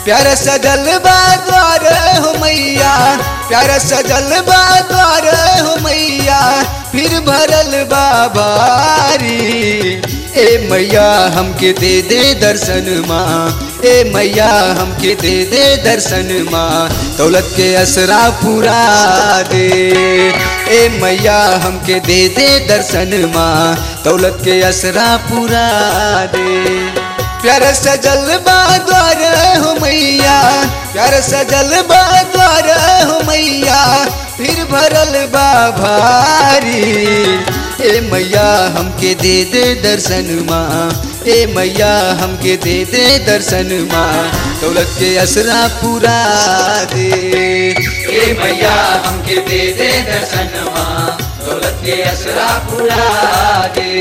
प्यार सजल बा द्वार हो मैया प्यार सजल बा द्वार हो मैया फिर भरल बा भारी ए मैया हमके दे दे दर्शन माँ ए मैया हमके दे दे दर्शन माँ दौलत के असरा पूरा दे ए मैया हमके दे दे दर्शन माँ दौलत के असरा पूरा दे प्यार सजल बा द्वार हो मैया प्यार सजल बा द्वार हो मैया फिर भरल बा भारी ए मैया हमके दे दे दर्शन माँ ए मैया हमके दे दे दर्शन माँ दौलत के असरा पूरा दे ए मैया हमके दे दे दर्शन माँ दौलत के असरा पूरा दे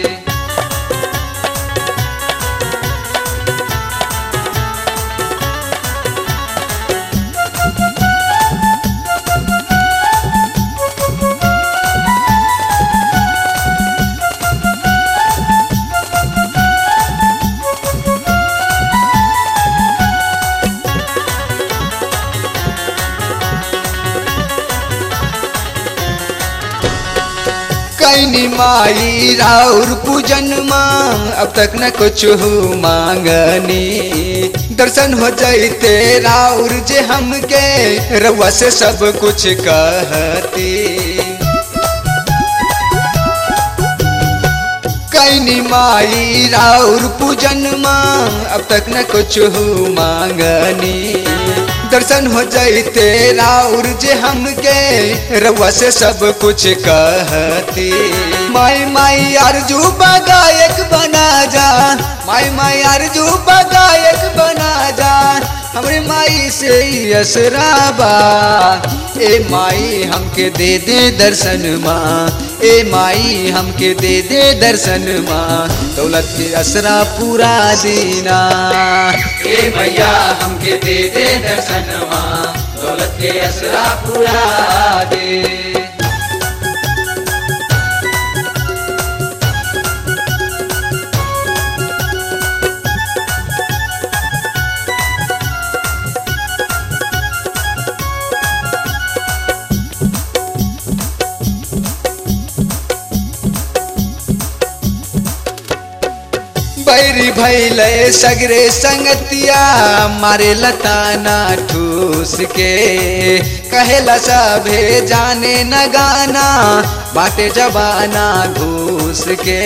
कैनी माई राउर पूजन माँ अब तक न कुछ हो मांगनी दर्शन हो जाते राउर जे हमके रउआ से सब कुछ कहती कैनी माई राउर पूजन माँ अब तक न कुछ हो मांगनी दर्शन हो जाते राउर जे हमके रउआ से सब कुछ कहती माई माई अर्जू गायक बना जा माई माई अर्जू गायक बना जा हमरे माई से असराबा ए माई हमके दे दे दर्शन माँ ए माई हमके दे दे दर्शन माँ दौलत के असरा पूरा दीना ए मैया हमके दे दे दर्शन माँ दौलत के असरा पूरा दे बैरी भैले सगरे संगतिया मारे लताना ठूस के कहेला सभे जाने न गाना बाटे जबाना घूस के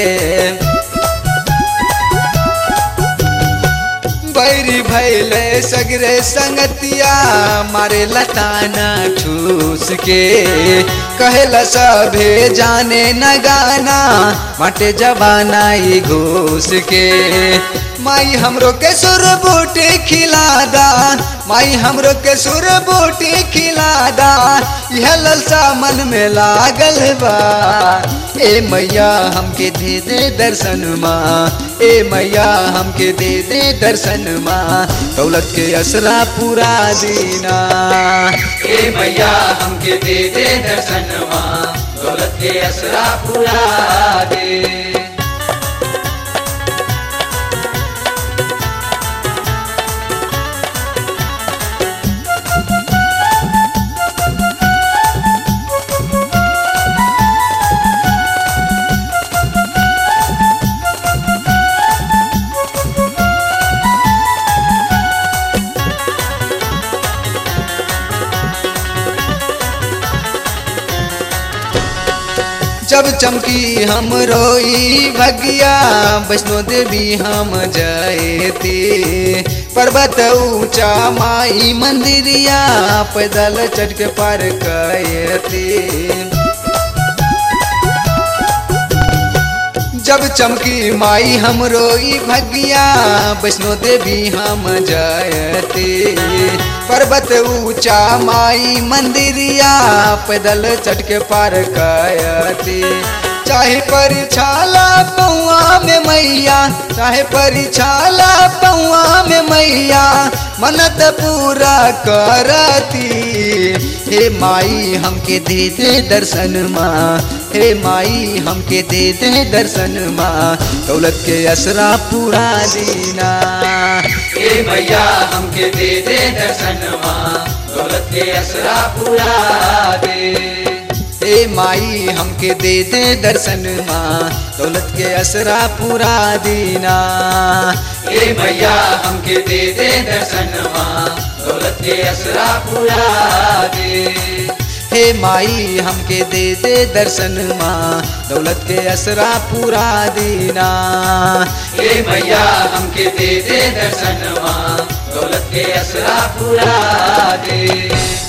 बैरी भैले सगरे संगतिया मारे लताना ठूस के कहेला सभे जाने न गाना माटे जबाना ही घूस के माई हमरो के सुर बूटी खिलादा माई हमरो के सुर बूटी खिलादा यह ललसा मन में लागल बा ए मैया हमके दे दे दर्शन माँ ए मैया हमके दे दे दर्शन माँ दौलत के असरा पूरा दीना ए मैया हमके दे दे दर्शन माँ दौलत के असरा पूरा दे जब चमकी हम रोई भगिया वैष्णो देवी हम जयती पर्वत ऊंचा माई मंदिरिया पैदल चढ़ के पार कयती जब चमकी माई हम रोई भगिया वैष्णो देवी हम जयती पर्वत ऊंचा माई मंदिरिया पैदल चढ़ के पार कयती चाहे पर छाला पौआ में मैया चाहे परिछाला पौआ में मैया मनत पूरा करती हे माई हमके दे दे दर्शन माँ हे माई हमके दे दे दर्शन माँ दौलत के असरा पूरा दीना हे मैया हमके दे दे दर्शन माँ दौलत के असरा पूरा दे हे माई हमके दे दे दर्शन माँ दौलत के असरा पूरा दीना हे मैया हमके दे दे दर्शन माँ दौलत के असरा पूरा दे हे माई हमके दे दे दर्शन माँ दौलत के असरा पूरा दीना हे मैया हमके दे दे दर्शन माँ दौलत के असरा पूरा दे